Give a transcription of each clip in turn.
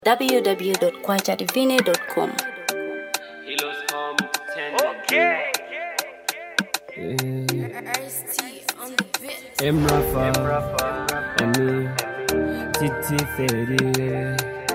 www.kwachativine.com. Hilos come ten. M Rafa, Ami, Titi Feri,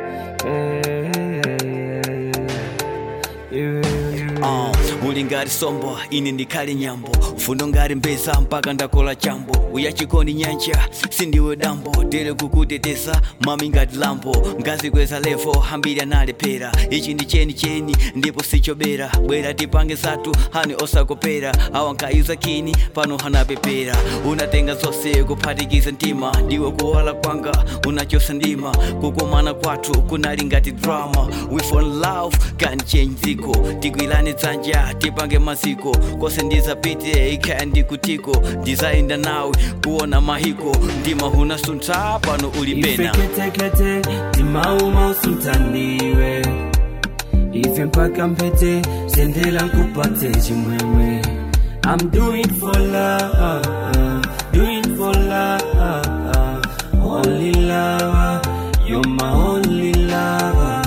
Uh, uli ngati sombo ine ndikhale nyambo ufundo ngati mbeza mpaka ndakola chambo uyachikondi nyanja sindiwe dambo tere kukutetesa mami ngati lambo ngazi kweza levo hambiri analephera ichi ndi cheni cheni ndipo sichobera bwera tipange zathu hani osakopera awa nkayuza kini pano hanapepera unatenga zonse kuphatikiza mtima ndiwe kuwala kwanga unachosa ndima kukomana kwathu kunali ngati drama we fall in love can change dziko tikwilane dzanja tipange maziko kose ndizapite ikhaya ndikutiko ndizayenda nawe kuona mahiko ndima hunasuntha pano uli pena ifeketekete timauma usuntandiwe ife mpaka mpete sendela nkupate chimwemwe I'm doing for love, doing for love, only love, you're my only love.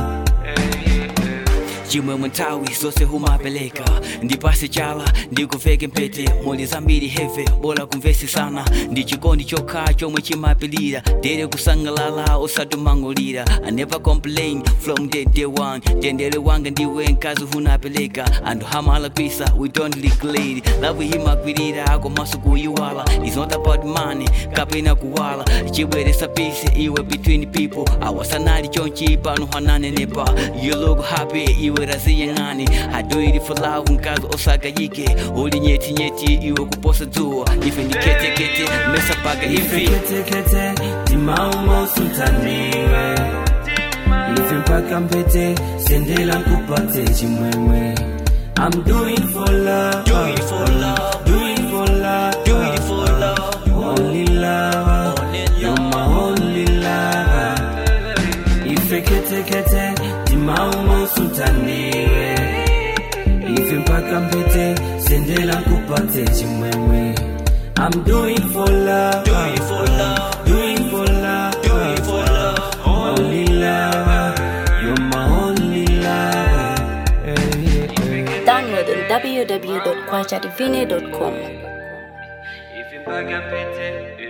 chimwemwe nthawi zonse humapeleka ndipase chala ndikuveke mpete muli zambiri heve bola kumvesi sana ndi chikondi chokha chomwe chimapilira tere kusangalala osatumangulira i never complain from the day one tendere wanga ndiwe mkazi hunapeleka anthu hamalakwisa we don't declare love imakwirira komanso kuyiwala is not about money kapena kuwala chibweresa peace iwe between people awasanali chonchi pano hananenepa you look happy iwe raziyang'ani i do it for love mkazi osakayike uli nyeti nyeti iwe kuposa dzuwa ife ndiketekete mesa paka hivi ifeketekete timauma usuntandiwe ife mpaka mpete sendela nkupate chimwemwe I'm doing for love, Do it for love, doing for love, do it for love. only love, Only you're my only love. Ifeketekete timauma usuntandiwe ife mpaka mpete sendela nkupate chimwemwe I'm doing for love, Do it for love, doing for love, do it for love. only love, you're my only love. Hey, hey, hey. Download on www.kwachativine.com. If you back up it,